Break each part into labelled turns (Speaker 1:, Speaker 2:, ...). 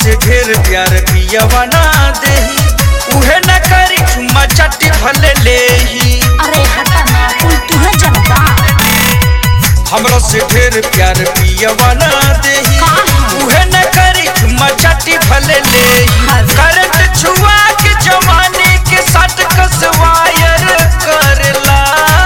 Speaker 1: से ढेर प्यार पियवा ना देही उहे न करी चुम्मा चाटी भले लेही
Speaker 2: अरे हटा ना कुल तुहे जनता
Speaker 1: हमरा से ढेर प्यार पियवा ना देही उहे न करी चुम्मा चाटी भले लेही करंट छुआ के जवानी के साथ कसवायर करला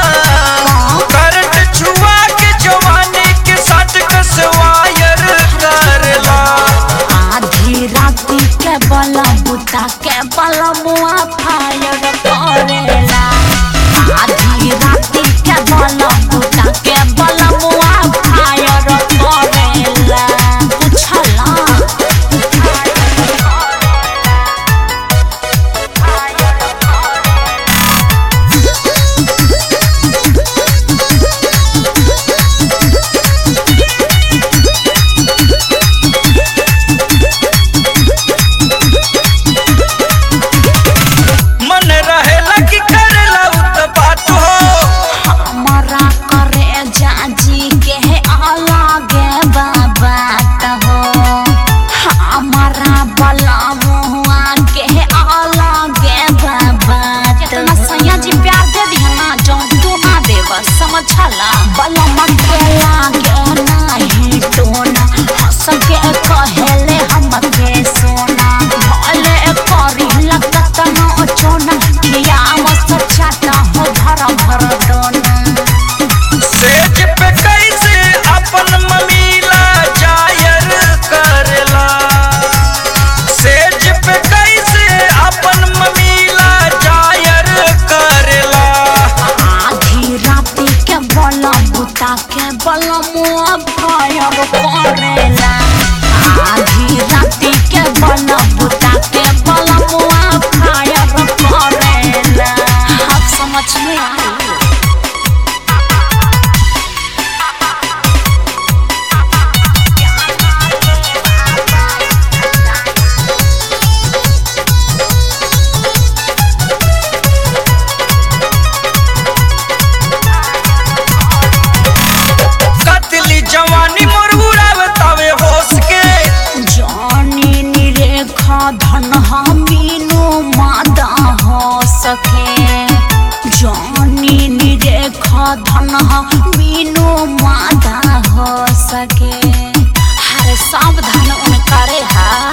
Speaker 1: करंट छुआ के जवानी के साथ कसवायर करला
Speaker 2: आधी राती के बला बुता के बला मुआ फायर करेला आधी राती के बला बुता के बला मुआ फायर करेला पुछला
Speaker 1: मन रहेला कि करेला उत बात हो
Speaker 2: हमारा करे जाजी के अलगे बाबा हो हमारा बला मुआ के अलगे बाबा कितना सैया जी प्यार दे दिया ना जो तू ना देव समझला बला मत के लागे नाही टोना हंस के कहेले हम के सोना भले करी लगत ना चोना किया मस्त चाटा हो धर भर दोना
Speaker 1: सेज पे कैसे अपन ममीला जायर करेला सेज पे कैसे अपन ममीला जायर करेला
Speaker 2: आधी राती के बला बुता के बला मुआ भयर करेला आधी राती के बला बुता के बला मुआ भयर करेला आप समझ में आई
Speaker 1: कतली जवानी मोर उड़ावतावे होश के
Speaker 2: जानी निरेखा धन मीनू मादा हो सके जानी निरेखा धन मीनू मादा हो सके हर सावधान उनकरे हा